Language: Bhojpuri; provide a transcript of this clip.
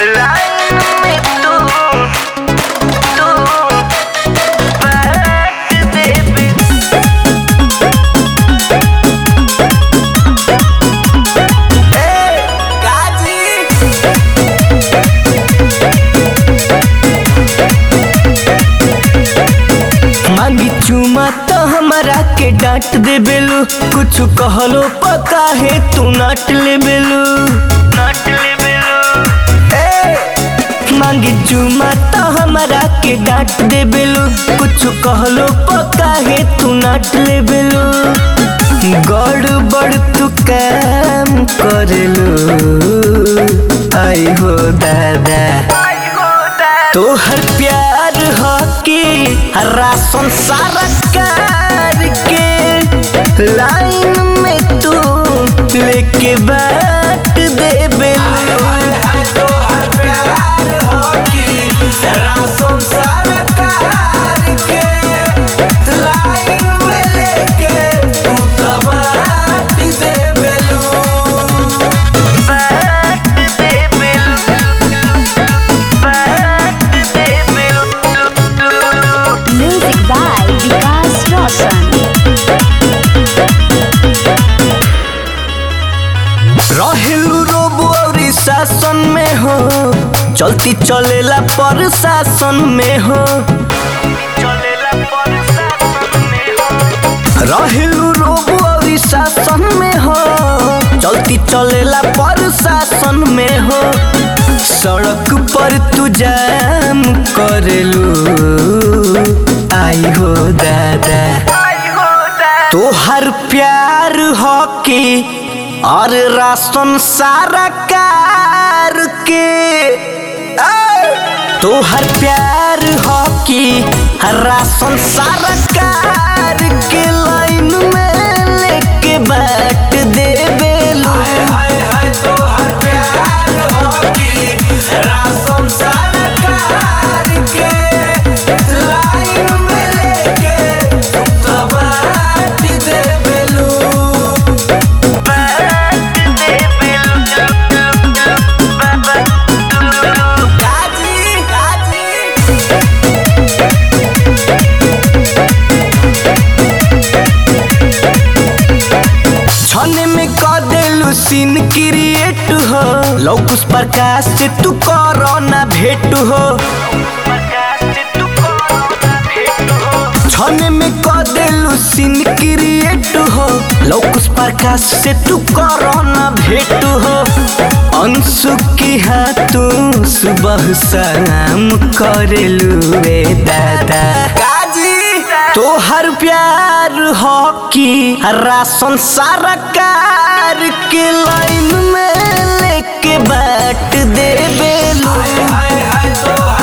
लाइन में तू तू बाट देबे मांगी चुमा तो हमारा के डांट दे बेलू कुछ कहलो पका है तू नाट ले बेलू नाट ले बेलू मांगी चुमा तो हमारा के डांट दे बेलू कुछ कहलो पका है तू नाट ले बेलू गड़बड़ तू काम करेलू आई हो दादा तोहर प्यार हो कि राशन सारा कार के लाइन में तू लेके बाट देबे Music by Vikas Roshan. रहेलू रोबो और शासन में हो चलती चलेला पर शासन में हो रहेलू रोबो और शासन में हो चलती चलेला पर शासन में हो सड़क पर तू जाम करेलू आई हो दादा तोहर प्यार हो कि और राशन सारा कार के ए! तोहर प्यार हो कि राशन सारा कार के लाइन में लेके बाट देबे छने में कर देलू सीन क्रिएट हो लौकुस प्रकाश से तू करो ना भेट हो छने में कर देलू सीन क्रिएट हो लौकुस प्रकाश से तू करो ना भेट हो अंशु की हाँ तू सुबह शाम करेलू रे दादा तोहर प्यार हो कि राशन सारा कार के लाइन में लेके बाट देबे लो